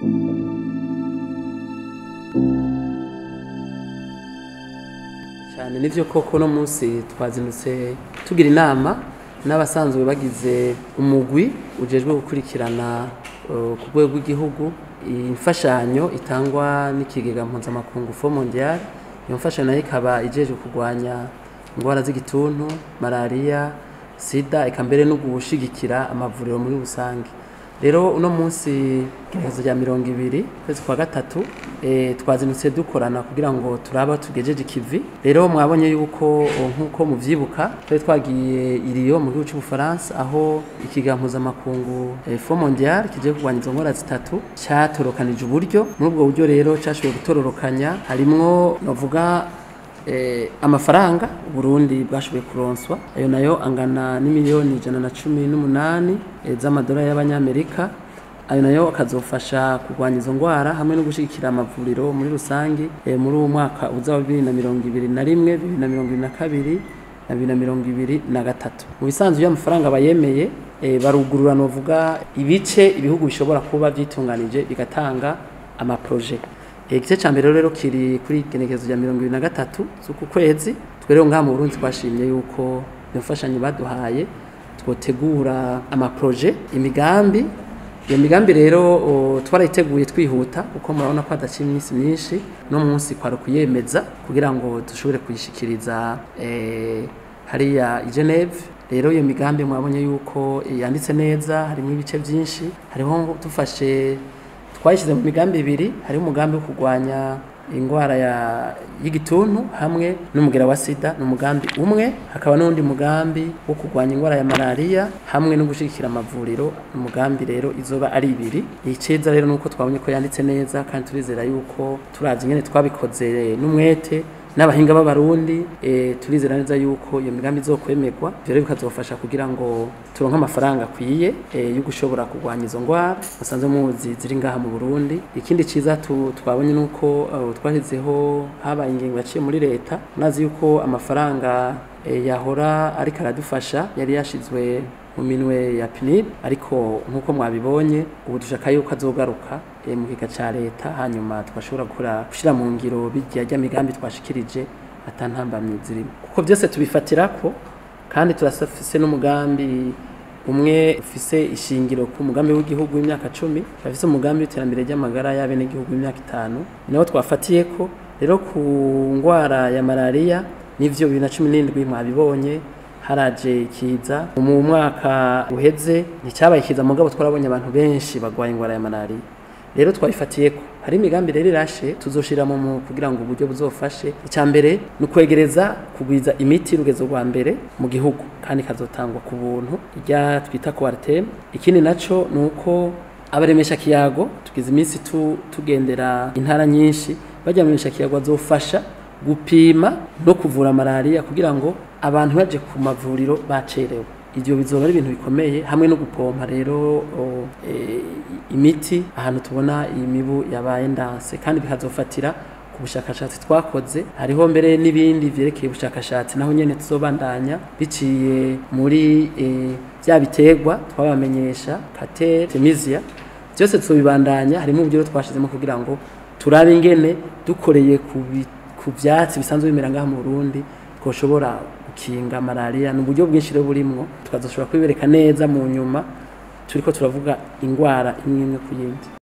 cyane nivyo koko no munsi twazindutse tugira inama n'abasanzwe bagize umugwi ujejwe gukurikirana uh, ku rwego rw'igihugu imfashanyo itangwa n'ikigega mpuzamakungu fo mondial iyo mfashanyo nayo ikaba ijejwe kurwanya indwara z'igituntu malariya sida eka mbere no gushigikira amavuriro muri rusange rero uno munsi igenekerezo rya mirongo ibiri kwezi kwa gatatu e, twazindutse dukorana kugira ngo turaba tugejeje ikivi rero mwabonye yuko nk'uko muvyibuka twari twagiye iriyo mu gihugu c'ubufaransa aho ikiga mpuzamakungu e, fo mondial kigiye kurwanya izo ngwara zitatu catorokanije uburyo muri ubwo buryo rero cashoboye gutororokanya harimwo novuga eh, amafaranga Burundi bwashoboye kuronswa ayo nayo angana n'imiliyoni ijana na cumi n'umunani eh, z'amadolari y'abanyamerika ayo nayo akazofasha kurwanya izo ngwara hamwe no gushigikira amavuriro muri rusange eh, muri uwo mwaka uzaba bibiri na mirongo ibiri na rimwe bibiri na mirongo ibiri na kabiri na bibiri na mirongo ibiri na gatatu mu bisanzwe iyo amafaranga bayemeye eh, barugurura novuga ibice ibihugu bishobora kuba vyitunganije bigatanga amaproje igice ca mbere rero kiri kuri genekerezo rya mirongo ibiri na gatatu z'uku kwezi twe rero ngaha mu burundi twashimye yuko iyo mfashanyo baduhaye twotegura amaproje imigambi iyo migambi rero o, twarayiteguye twihuta kuko murabona ko hadaciye iminsi myinshi no munsi kwari kuyemeza kugira ngo dushobore kuyishikiriza eh, hariya i Geneve rero iyo migambi mwabonye yuko yanditse neza harimo ibice byinshi hariho dufashe twayishyize mu migambi ibiri hariho umugambi wo kurwanya indwara y'igituntu hamwe n'umugera wa sida ni umugambi umwe hakaba n'undi mugambi wo kurwanya indwara ya malariya hamwe no gushyigikira amavuriro umugambi rero izoba ari ibiri icyiza rero ni uko twabonye ko yanditse neza kandi turizera yuko turabye nyine twabikoze n'umwete n'abahinga b'abarundi e, turizera neza yuko iyo migambi izokwemerwa ivyo rero bikazofasha kugira ngo turonke amafaranga akwiye e, yo gushobora kurwanya izo ngwara musanzwe muzi ziri ngaha mu Burundi ikindi ciza tu, twabonye nuko uh, twashyizeho habaye ingingo yaciye muri leta munazi yuko amafaranga e, yahora ariko aradufasha yari yashizwe mu minwe ya PNIB ariko nkuko mwabibonye ubu dushaka yuko azogaruka e, mu kiga ca leta hanyuma twashobora gukora gushira mu ngiro bijya rya migambi twashikirije atantambamye zirimo kuko byose tubifatirako kandi turasafise n'umugambi umwe ufise ishingiro ku mugambi w'igihugu w'imyaka cumi bafise umugambi w'iterambere ry'amagara y'abene gihugu w'imyaka itanu nawo twafatiyeko rero ku ngwara ya malariya n'ivyo bibiri na cumi n'indwi mwabibonye haraje ikiza mu mwaka uheze nticyabaye ikiza mugabo twarabonye abantu benshi bagwaye ingwara ya malariya rero twabifatiyeko hari imigambi rero irashe tuzoshira mu kugira ngo uburyo buzofashe icya mbere ni ukwegereza kugwiza imiti rugezo rwa mbere mu gihugu kandi ikazotangwa ku buntu irya twita quartem ikindi naco ni uko abaremesha kiyago tugize iminsi tu, tugendera intara nyinshi bajya mu kiyago bazofasha gupima no kuvura malariya kugira ngo abantu baje ku mavuriro bacerewe ibyo bizoba ari ibintu bikomeye hamwe no gupompa rero e, imiti ahantu tubona iyi mibu yabaye ndanse kandi bikazofatira ku bushakashatsi twakoze hariho mbere n'ibindi vyerekeye ubushakashatsi naho nyene tuzobandanya biciye muri e, bya biterwa twabamenyesha kater temisia byose tuzobibandanya harimo uburyo twashizemo kugira ngo turabe ingene dukoreye ku vyatsi bisanzwe bimera ngaha mu Burundi twoshobora gukinga malaria ni uburyo bwinshi rero burimwo tukazoshobora kubibereka neza mu nyuma turiko turavuga ingwara imwe imwe ku yindi